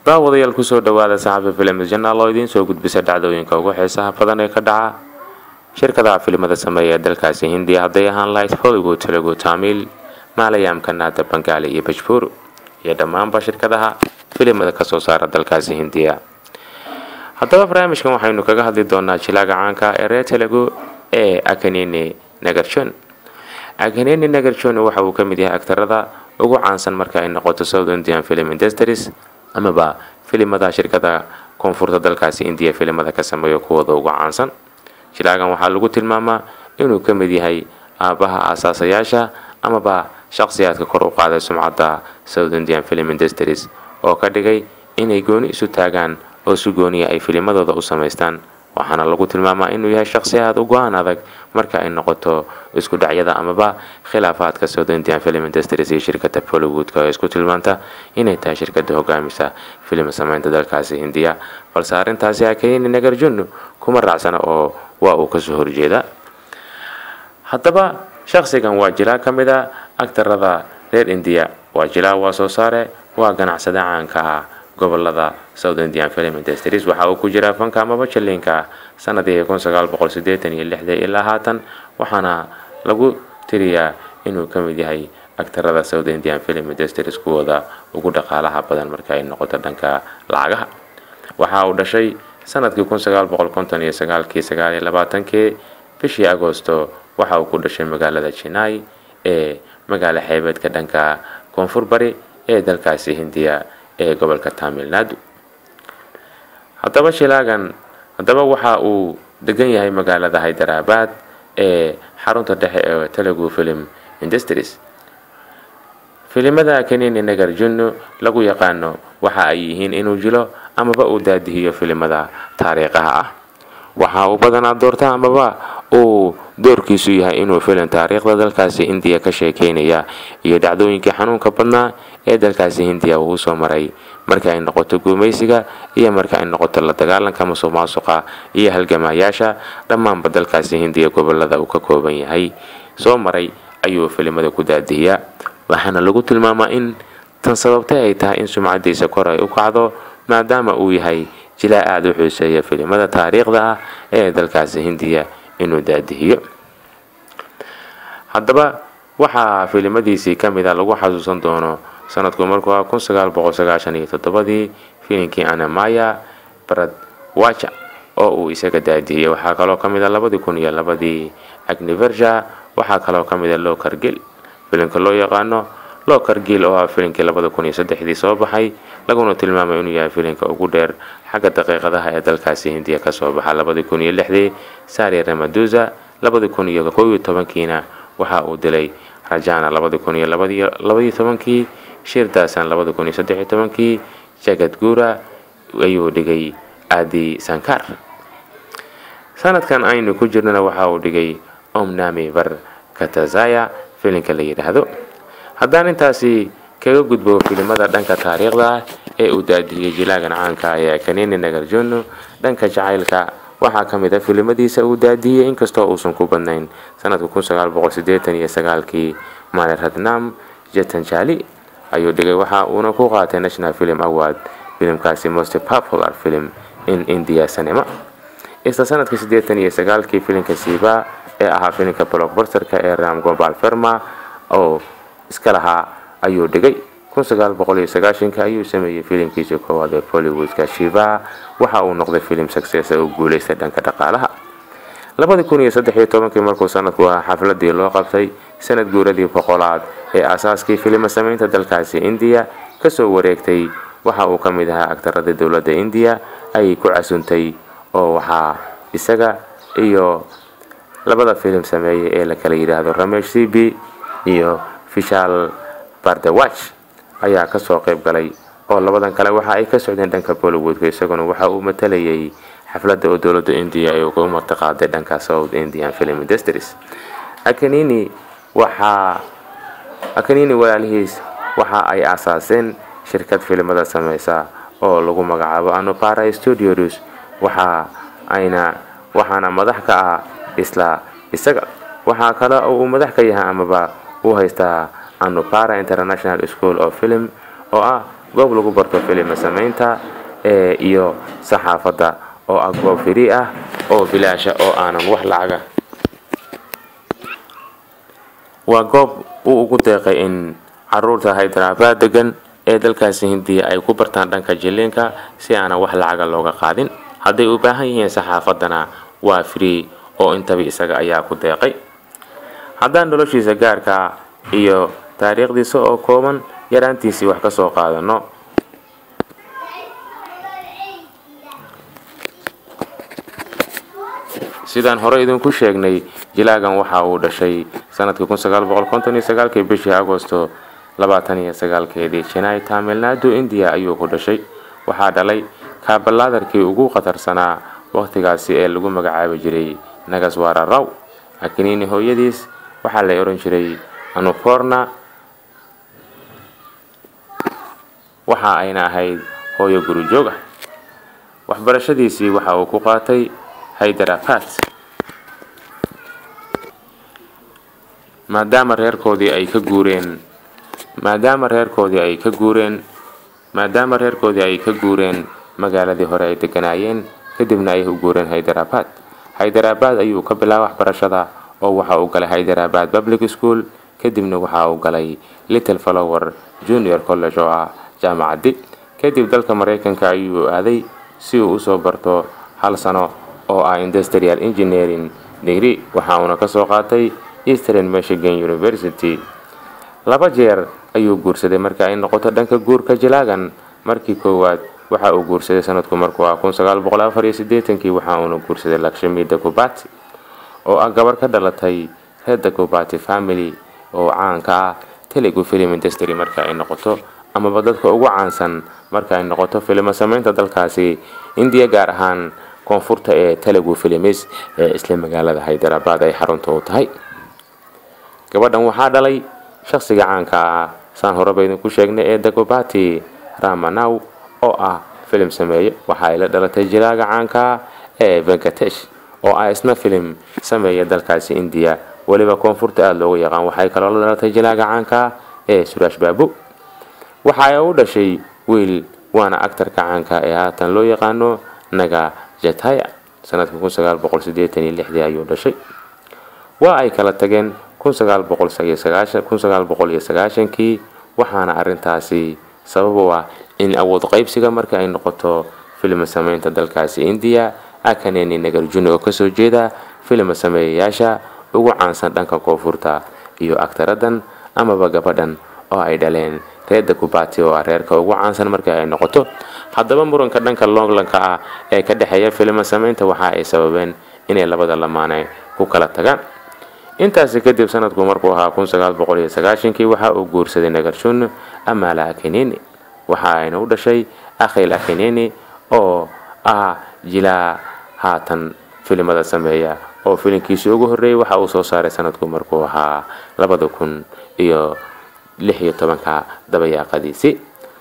daawadayaal kusoo dhawaada saxafa filim janaal oo idiin soo gudbisa dhacdooyinka ugu xiisaha badan ee ka dhaca shirkadaha filimada sameeya ee dalkaasi hindiya hadday ahaan lahayd hollywood telugu taamiil maalayaamka naada bangaali iyo bajbuur iyo dhammaanba shirkadaha filimada kasoo saara dalkaasi hindiya haddaba barnaamijkan waxaynu kaga hadli doonaa jilaaga caanka ee reer telugu ee akanini nagarjon akanini nagarjon waxa uu ka mid yahay aktarada ugu caansan marka ay noqoto south indian film industries amaba filimada shirkada koonfurta dalkaasi indiya filimada ka sameeyo kuwooda ugu caansan jilaagan waxaa lagu tilmaamaa inuu ka mid yahay aabaha aasaasayaasha amaba shaqsiyaadka kor u qaaday sumcadda south indian film industries oo ka dhigay inay gooni isu taagaan oo si gooniya ay filimadooda u samaystaan waxaana lagu tilmaamaa inuu yahay shaqsi aad u go-aan adag marka ay noqoto isku dhacyada amaba khilaafaadka south indian film industries iyo shirkada bollywoodka oo isku tilmaanta inay tahay shirkada hogaamisa filim sameynta dalkaasi hindiya balse arrintaasi akayini nagarjunu kuma raacsana oo waa uu kasoo horjeeda haddaba shaqsigan waa jilaa ka mid a agtarada reer indiya waa jilaa waa soo saare waa ganacsada caanka ah gobolada south indian film industries waxa uu ku jiraa fanka amaba jaliinka sanadii kun sagaal boqol sideetan iyo lixda ilaa haatan waxaana lagu tiriyaa inuu ka mid yahay agtarada south indian film industries kuwooda ugu dhaqaalaha badan marka ay noqoto dhanka lacagaha waxa uu dhashay sanadkii kun sagaal boqol konton iyo sagaalkii sagaal iyo labaatankii bishii agoosto waxa uu ku dhashay magaalada jinai ee magaala xeebeedka dhanka koonfur bari ee dalkaasi hindiya ee gobolka tamil nadu haddaba shilaagan haddaba waxa uu degan yahay magaalada hyderabad ee xarunta dhexe ee telugu film industries filimada kanini nagarjunu lagu yaqaano waxa ay yihiin inuu jilo amaba uu daadihiyo filimada taariikhaha ah waxa uu badanaa doorta amaba uu doorkiisu yahay inuu filim taariikhda dalkaasi hindiya ka sheekeynaya iyo dhacdooyinkii xanuunka badnaa ee dalkaasi hindiya uu usoo maray marka ay noqoto guumaysiga iyo marka ay noqoto la dagaalanka masuq maasuqa iyo halgamayaasha dhammaanba dalkaasi hindiya gobolada uu ka kooban yahay soo maray ayuu filimada ku daadihiyaa waxaana lagu tilmaamaa in tan sababtay ay tahay in sumcadiisa kor ay u kacdo maadaama uu yahay jilaa aada u xuuseeya filimada taariikhda ah ee dalkaasi hindiya inuu daadihiyo haddaba waxaa filimadiisii ka mid a lagu xasuusan doono sanadku markuu ah kun sagaal boqol sagaashan iyo toddobadii filimkii anamaya baradwaja oo uu isaga daadihiyey waxaa kaloo ka mid a labadii kun iyo labadii agniversha waxaa kaloo ka mid a lokargil filimka loo yaqaano lokargil oo ah filimkii labada kun iyo saddexdii soo baxay laguna tilmaamay inuu yahay filimka ugu dheer xagga daqiiqadaha ee dalkaasi hindiya kasoo baxa labadii kun iyo lixdii sari ramaduza labadii kun iyo kow iyo tobankiina waxa uu dilay rajana labadii kun iyo labaiyo tobankii shirdasan labadii kun iyo saddexiyo tobankii jagad guura ayuu dhigay adi sankar sanadkan aynu ku jirnana waxa uu dhigay omnami bar katazaya filimka la yidhaahdo haddaan intaasi kaga gudbo filimada dhanka taariikhda ah ee uu daadiyey jilaagan caanka ee kanini nagarjono dhanka jacaylka waxaa ka mid a filimadiisa uu daadiyey inkastoo uusan ku badnayn sanadka kun sagaal boqol sideetan iyo sagaalkii mali radnam jetanjali ayuu dhigay waxa uuna ku qaatay national film award filimkaasi most popular film in india cinema isla sanadkii sideetan iyo sagaalkii filimka siiba ee ahaa filimka blockbusterka ee ram gobal ferma oo iska lahaa ayuu dhigay kun sagaal boqol iyo sagaashanka ayuu sameeyey filimkiisa koowaad ee bollywoodka shiva waxa uu noqday filim success oo guuleystay dhanka dhaqaalaha labadii kun iyo saddex iyo tobankii markuu sanadku ahaa xafladii loo qabtay sanad guuradii boqolaad ee aasaaskii filima sameynta dalkaasi indiya kasoo wareegtay waxa uu ka mid ahaa agtaradii dowladda indiya ay ku casuntay oo waxaa isaga iyo labada filim sameeyey ee la kala yidhaahdo ramesh cb iyo fishal bardawaj ayaa kasoo qayb galay oo labadan kale waxa ay ka socdeen dhanka bollywoodka isaguna waxa uu matalayay xafladda oo dowladda indiya ay uga martiqaaday dhanka south indian film industries akanini waxaa akanini walaalihiis waxa ay aasaaseen shirkad filimada sameysa oo lagu magacaabo anopara studios waxa ayna waxaana madax ka ah isla isaga waxaa kale oo uu madax ka yahay amaba uu haystaa anopara international school of film oo ah goob lagu barto filima samaynta ee iyo saxaafadda oo ah goob firi ah oo bilaasha oo aanan wax lacaga waa goob uu ugu deeqay in caruurta hydrabaad degan ee dalkaasi hindiya ay ku bartaan dhanka jiliinka si aanan wax lacaga looga qaadin hadday u baahan yihiin saxaafaddana waa free oo intaba isaga ayaa ku deeqay haddaan noloshiisa gaarka iyo taariikhdiisa oo kooban yaraantiisii wax ka soo qaadano sidaan hore idinku sheegnay jilaagan waxa uu dhashay sanadkii kii bishii agosto keedii janai tamilnadu indiya ayuu ku dhashay waxaa dhalay kaabalaadarkii ugu khatarsanaa wakhtigaasi ee lagu magacaabi jiray nagaswara raw akiniini hooyadiis waxaa la ohan jiray anuporna waxa ayna ahayd hooyo gurujoog ah waxbarashadiisii waxa uu ku qaatay hyderabad maadaama reerkoodii ay ka guureen maadaama reerkoodii ay ka guureen maadaama reerkoodii ay ka guureen magaaladii hore ay deganaayeen kadibna ay u guureen hyderabad hyderabad ayuu ka bilaabay waxbarashada oo waxa uu galay hyderabad public school kadibna waxa uu galay little flower junior college oo ah jaamacaddi kadib dalka maraykanka ayuu aaday si uu usoo barto hal sano oo ah industrial engineering degree waxa uuna kasoo qaatay eastern michigan university laba jeer ayuu guursaday marka ay noqoto dhanka guurka jilaagan markii koowaad waxa uu guursaday sanadku markuu ah kii waxa uuna guursaday lakshmi dakubati oo ah gabar ka dhalatay reer dakubati family oo caanka ah telugu film industry marka ay noqoto amaba dadka ugu caansan marka ay noqoto filimo samaynta dalkaasi indiya gaar ahaan koonfurta ee telugu films ee isla magaalada hyderabad ay xarunta u tahay gabadhan waxaa dhalay shaqsiga caanka ah saan horeba idinku sheegnay ee dagobati ramanaw oo ah filim sameeye waxa ay la dhalatay jilaaga caanka ah ee venkatesh oo ah isna filim sameeya dalkaasi indiya weliba koonfurta aada loogu yaqaan waxay kaloo la dhalatay jilaaga caanka ah ee suraash baabu waxa ay u dhashay wiil waana actarka caanka ee haatan loo yaqaano naga jataya sanadka ayuu dhashay waa ay kala tageen kii waxaana arintaasi sabab u ah in awood qaybsiga marka ay noqoto filma sameynta dalkaasi indiya akaneni nagarjuni oo kasoo jeeda filma sameeyayaasha ugu caansan dhanka koonfurta iyo agtaradan amaba gabadhan oo ay dhaleen reerda kubati oo ah reerka ugu caansan marka ay noqoto haddaba muranka dhanka longlanka ah ee ka dhexeeya filma sameynta waxa ay sababeen inay labada lamaane ku kala tagaan intaasi kadib sanadku markuu ahaa kii waxa uu guursaday nagarjun amala akinini waxa ayna u dhashay akhil akinini oo ah jilaa haatan filimada sameeya oo filimkiisii ugu horreeyay waxa uu soo saaray sanadku markuu ahaa labada kun iyo lix iyo tobanka dabayaaqadiisii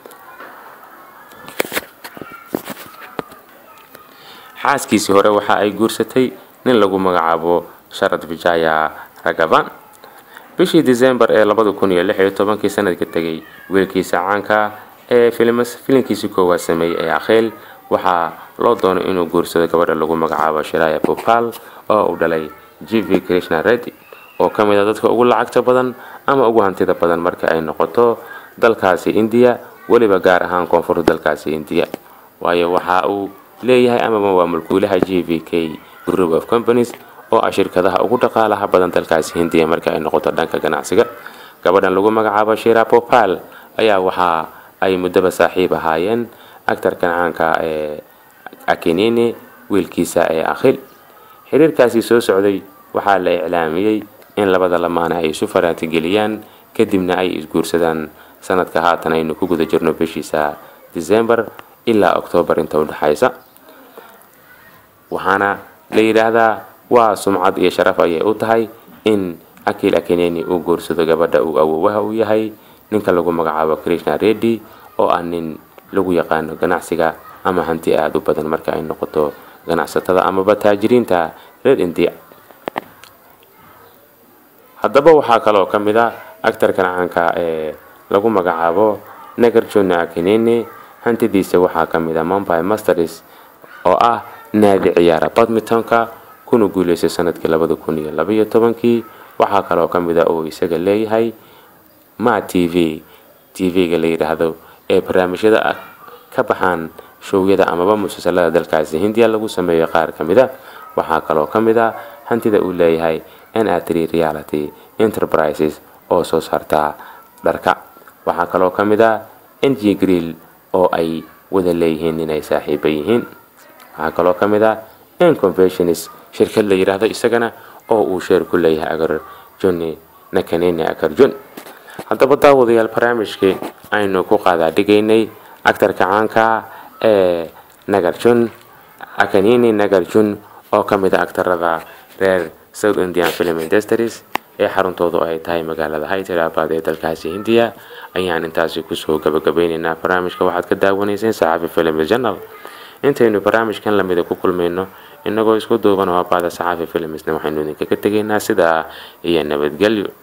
xaaskiisii hore waxa ay guursatay nin lagu magacaabo sharad vijaya ragavan bishii december ee labada kun iyo lix iyo tobankii sanadka tegay wiilkiisa caanka ee filimkiisii koowaad sameeyey ee akheel waxaa loo doonay inuu guursado gabadha lagu magacaabo shiraya bopal oo uu dhalay g v krishna reddy oo ka mid a dadka ugu lacagta badan ama ugu hantida badan marka ay noqoto dalkaasi indiya weliba gaar ahaan koonfurta dalkaasi indiya waayo waxa uu leeyahay amaba waa mulkuulaha g v k group of companies oo ah shirkadaha ugu dhaqaalaha badan dalkaasi hindiya marka ay noqoto dhanka ganacsiga gabadhan lagu magacaabo shira popal ayaa waxa ay muddaba saaxiib ahaayeen actarkan caanka ee akinini wiilkiisa ee akhil xiriirkaasi soo socday waxaa la iclaamiyey in labada lamaane ay isu faraantigeliyaan kadibna ay isguursadaan sanadka haatan aynu ku guda jirno bishiisa december ilaa octoobar inta udhexaysa waxaana la yidhaahdaa waa sumcad iyo sharaf ayay u tahay in akil akineni uu guursado gabadha uu awoowaha u yahay ninka lagu magacaabo krishna reddy oo ah nin lagu yaqaano ganacsiga ama hanti aada u badan marka ay noqoto ganacsatada amaba taajiriinta reer indiya haddaba waxaa kaloo ka mid a actarkan caanka ee lagu magacaabo nagarjon akinene hantidiisa waxaa ka mid a mumbai masters oo ah naadi ciyaara badmintonka kuna guuleystay sanadkii labada kun iyo labaiyo tobankii waxaa kaloo ka mid a uu isaga leeyahay ma t v t v-ga la yidhaahdo ee barnaamijyada ka baxaan showyada amaba musalsalada dalkaasi hindiya lagu sameeyo qaar ka mid a waxaa kaloo ka mid a hantida uu leeyahay nr reality enterprises oo soo saarta dharka waxaa kaloo ka mid a ng griel oo ay wada leeyihiin inay saaxiiba yihiin waxaa kaloo ka mid a nconventions shirkad la yidhaahdo isagana oo uu sheer ku leeyahay agar joni nakanene agarjon haddaba daawadayaal barnaamijkii aynu ku qaadaadhigaynay actarka caanka ee nagarjun akanini nagarjun oo ka mid a actarada reer south indian film industries ee xaruntoodu ay tahay magaalada hyderabad ee dalkaasi hindiya ayaan intaasi kusoo gabagabeyneynaa barnaamijka waxaad ka daawanayseen saxaafi film journal intaynu barnaamijkan lamida ku kulmayno inagoo isku duuban oo abaada saxaafi filmsna waxaynu idinkaga tegaynaa sidaa iyo nabadgelyo